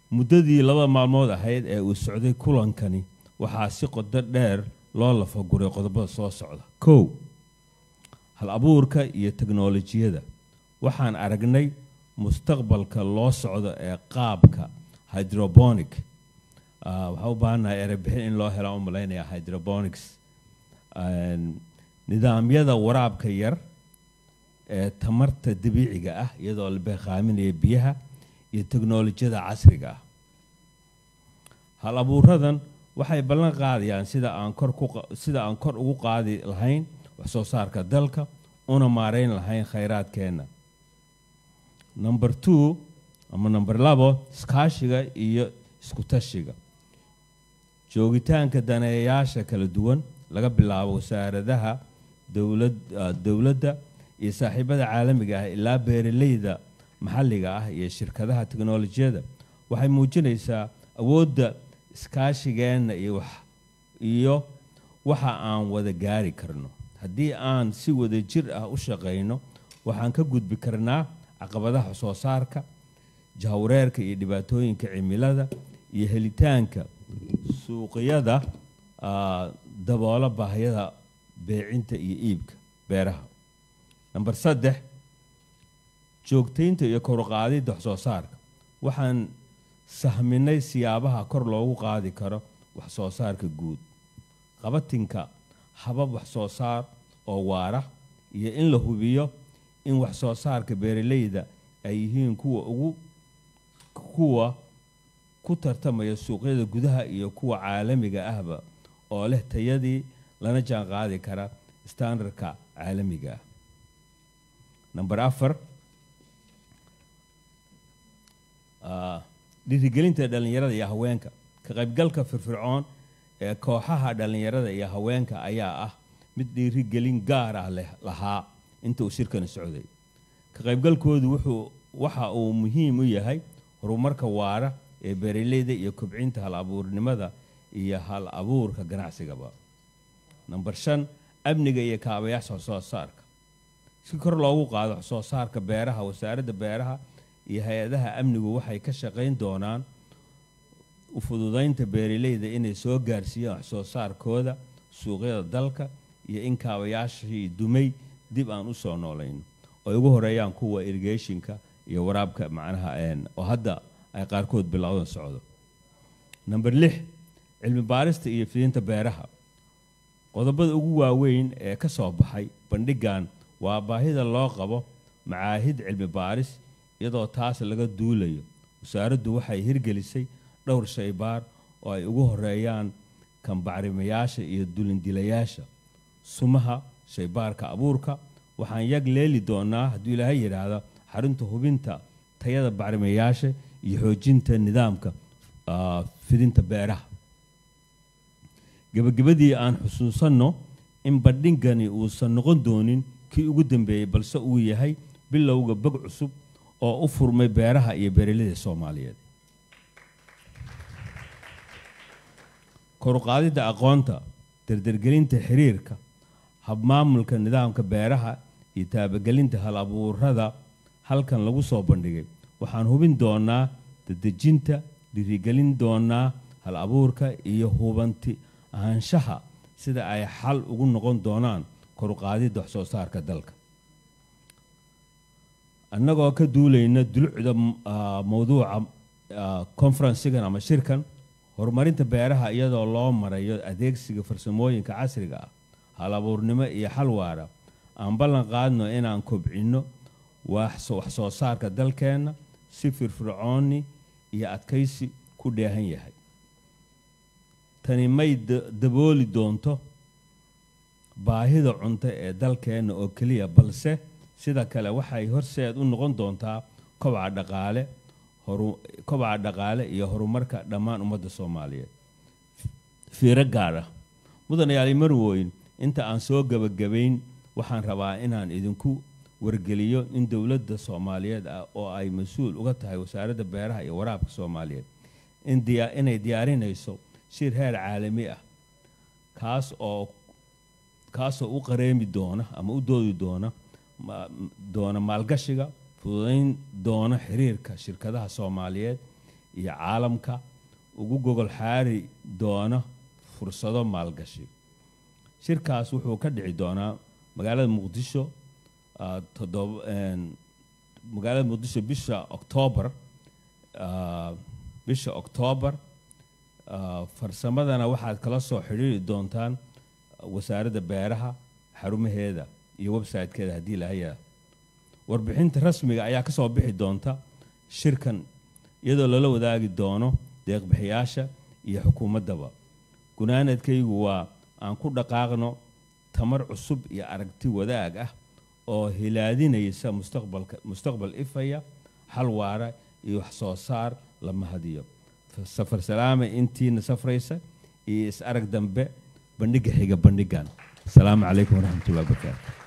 muddadii laba maalmood ahayd ee uu socday kulankani waxaa si qodo dheer loo lafaguray qodobada soo socda kow hal abuurka iyo teknolojiyada waxaan aragnay mustaqbalka loo socdo ee qaabka hydroponic waxaa u baahannahay erebixin in loo hela u malaynaya hydroponics nidaamyada waraabka yar ee tamarta dabiiciga ah iyadoo la beeqaaminaya biyaha iyo teknolojiyada casriga ah hal abuuradan waxay ballan qaadayaan sida aan kor ku sida aan kor ugu qaadi lahayn wax soo saarka dalka una maareyn lahayn khayraadkeenna number two ama number labo iskaashiga iyo isku tashiga joogitaanka daneeyayaasha kala duwan laga bilaabo wasaaradaha dowlad dowladda iyo saaxiibada caalamiga ah ilaa beeraleyda maxalliga ah iyo shirkadaha teknolojiyada waxay muujinaysaa awoodda iskaashigeenna iyo wax iyo waxa aan wada gaari karno haddii aan si wada jir ah u shaqayno waxaan ka gudbi karnaa caqabadaha soo saarka jahwareerka iyo dhibaatooyinka cimilada iyo helitaanka suuqyada daboola baahiyada beecinta iyo iibka beeraha namber saddex joogtaynta iyo koruqaadidda wax soo saarka waxaan sahminay siyaabaha kor loogu qaadi karo wax soo saarka guud qabatinka habab wax soo saar oo waara iyo in la hubiyo in wax soo saarka beeraleyda ay yihiin kuwa ugu kuwa ku tartamaya suuqyada gudaha iyo kuwa caalamiga ahba oo leh tayadii lana jaan qaadi kara standardka caalamiga ah number afar dhiirigelinta dhallinyarada iyo haweenka ka qaybgalka firfircoon ee kooxaha dhallinyarada iyo haweenka ayaa ah mid dhiirigelin gaar ah leh lahaa inta uu shirkani socday ka qaybgalkoodu wuxuu waxa uu muhiim u yahay horumarka waara ee beeraleyda iyo kobcinta hal abuurnimada iyo hal abuurka ganacsigaba number shan amniga iyo kaabayaasha waxsoo saarka si kor loogu qaado waxsoo saarka beeraha wasaaradda beeraha iyo hay-adaha amnigu waxay ka shaqayn doonaan u fududaynta beeraleyda inay soo gaarsiiyaan waxsoo saarkooda suuqyada dalka iyo in kaabayaashii dumay dib aan u soo noolayno oo ugu horeeyaan kuwa irrigationka iyo waraabka macnaha oo hadda ay qaarkood bilowdan socdo number lix cilmi baarista iyo fidinta beeraha qodobada ugu waaweyn ee ka soo baxay bandhigan waa baahida loo qabo macaahid cilmi baaris iyadoo taas laga duulayo wasaaraddu waxay hirgelisay dhowr shaybaar oo ay ugu horeeyaan kambacrimayaasha iyo dulindilayaasha sumaha shaybaarka abuurka waxaan yag leeli doonaa hadduu ilaahay yidhaahdo xarunta hubinta tayada bacrimayaasha iyo xoojinta nidaamka fidinta beeraha gebagabadii aan xusuusanno in bandhigani uusan noqon doonin kii ugu dambeeyey balse uu yahay bilowga bog cusub oo u furmay beeraha iyo beeraleyda soomaaliyeed koruqaadidda aqoonta dardargelinta xiriirka habmaamulka nidaamka beeraha iyo taabagelinta hal abuurada halkan lagu soo bandhigay waxaan hubin doonaa dadejinta dhiirigelin doonaa hal abuurka iyo hubanti ahaanshaha sida ay xal ugu noqon doonaan koruqaadidda wax soo saarka dalka annagoo ka duulayna dulucda mowduuca conferensigan ama shirkan horumarinta beeraha iyadoo loo marayo adeegsiga farsamooyinka casriga ah hal abuurnimo iyo xal waara aan ballan qaadno inaan kobcinno wax soo saarka dalkeenna si firfircooni iyo adkaysi ku dheehan yahay tani may dabooli doonto baahida cunto ee dalkeenna oo keliya balse sida kale waxay horseed u noqon doontaa kobaca dhaqaale kobaca dhaqaale iyo horumarka dhammaan ummadda soomaaliyeed fiiro gaar ah mudanayaali marwoyn inta aan soo gebagabayn waxaan rabaa inaan idinku wargeliyo in dowladda soomaaliyeed ah oo ay mas-uul uga tahay wasaaradda beeraha iyo waraabka soomaaliyeed inay diyaarinayso shir heer caalami ah kaas oo kaasoo u qareemi doona ama u doodi doona doona maalgashiga fududayn doona xiriirka shirkadaha soomaaliyeed iyo caalamka ugu gogol xaari doona fursado maalgashi shirkaas wuxuu ka dhici doonaa magaalada muqdisho ah, toddoba een, magaalada muqdisho bisha oktoobar ah, bisha oktoobar ah, farsamadana waxaad kala soo xidhiiri doontaan wasaaradda beeraha xarumaheeda iyo website-keeda haddii lahayaa warbixinta rasmiga ayaa ka soo bixi doonta shirkan iyadoo lala wadaagi doono deeqbixiyaasha iyo xukuumaddaba gunaanadkaygu waa aan ku dhaqaaqno tamar cusub iyo aragti wadaag ah oo hilaadinaysa mustaqbalka mustaqbal ifaya xal waara iyo wax soo saar la mahadiyo safar salaame intiina safraysa iyo is arag dambe bandhiga xiga bandhigan asalaamu calaykum waraxmatullahi wabarakaatu